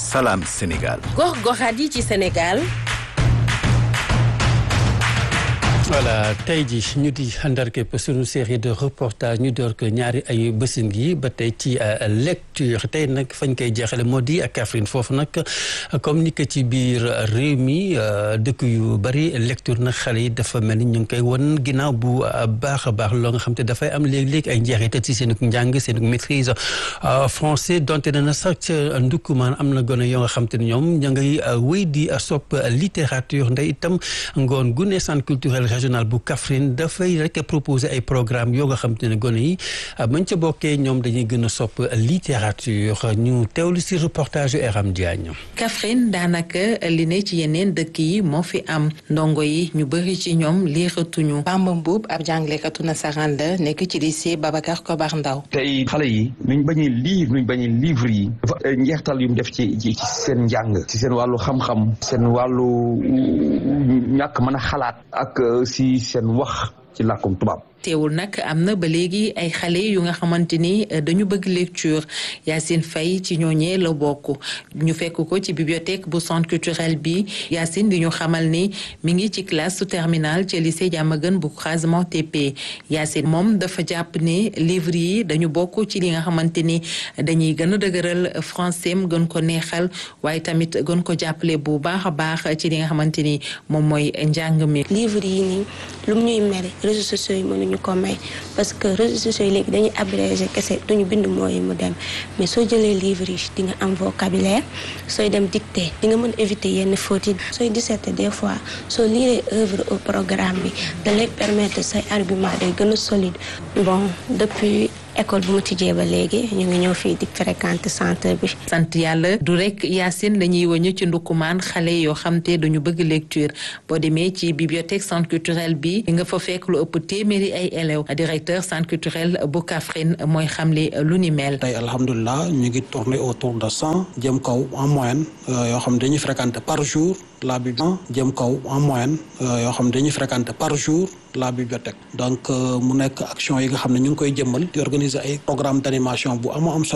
Salam Sénégal. gox-goxaat yi ci Sénégal. voilà tey ji ñu di àndarkepp suñu série de reportage ñu door ko ñaari ay bësin gi ba tey ci lecture tey nag fañ koy jeexale moo di ak Kaffrine foofu nag comme ni ko ci biir réew mi dëkk yu bari lecture nag xale yi dafa mel ni ñu ngi koy won ginnaaw bu baax a baax loo nga xam te dafay am léeg-léeg ay njeexital ci seen njàng seen maîtrise français donte na sax ca ndukkumaan am na gone yoo nga xam te ne ñoom ña ngay wéy di sopp littérature ndey itam ngoon gu ne centre culturel régional bu Kaffrine dafay rek proposer ay programme yoo nga xam te ne gone yi bañ ca bokkee ñoom dañuy gën a sopp littérature ñu teewlu si reportage yu Eram Diagne. Kaffrine daanaka li ne ci yeneen dëkk yi moo fi am ndongo yi ñu bëri ci ñoom liiratuñu. Bamba Mbuub ab jànglekatu nasaraan la nekk ci lycée Babacar Kobar Ndaw tey xale yi nuñ bañee lire nuñ bañee livre yi dafa njeextal yu mu def ci ci seen njàng ci seen wàllu xam-xam seen wàllu ñàkk mën a xalaat ak si seen wax ci làkkum tubaab teewul nag am na ba léegi ay xale yu nga xamante ni dañu bëgg lecture Yacine Faye ci ñooñee la bokk ñu fekk ko ci bibliothèque bu centre culturel bi Yacine di ñu xamal ni mi ngi ci classe su terminale ci lycée Diamaguène bu croisement TP Yacine moom dafa jàpp ne livre yi dañu bokk ci li nga xamante ni dañuy gën a dëgëral français am gën ko neexal waaye tamit gën ko jàppale bu baax a baax ci li nga xamante ni moom mooy njàng mi. livre yi nii lu mu ñuy mere réseaux sociaux yi mënuñu ko may parce que réseaux sociaux yi léegi dañuy abrégé kese duñu bind mooy mu dem mais soo jëlee livre yi di nga am vocabulaire sooy dem dicté di nga mën éviter yenn fautes yi sooy disserté des fois soo lire œuvre au programme bi da lay permettre say argument day gën a solide bon depuis école bu mu tijjee ba léegi ñu ngi ñëw fii di fréquenter centre bi. sant yàlla du rek Yacine la ñuy wëñu ci ndukkumaan xale yoo xam te dañu bëgg lecture boo demee ci bibliothèque centre culturel bi nga fa fekk lu ëpp téeméeri ay élèves directeur centre culturel bu Kaffrine mooy xamle lu ni mel. tey alhamdulilah ñu ngi tourner autour de cent jëm kaw en moyenne yoo xam dañuy fréquenter par jour la bibliothèque jëm kaw en moyenne yoo xam dañuy fréquenter par jour la bibliothèque donc mu nekk action yi nga xam ne ñu ngi koy jëmmal di organiser ay programme d'animation bu amoo am solo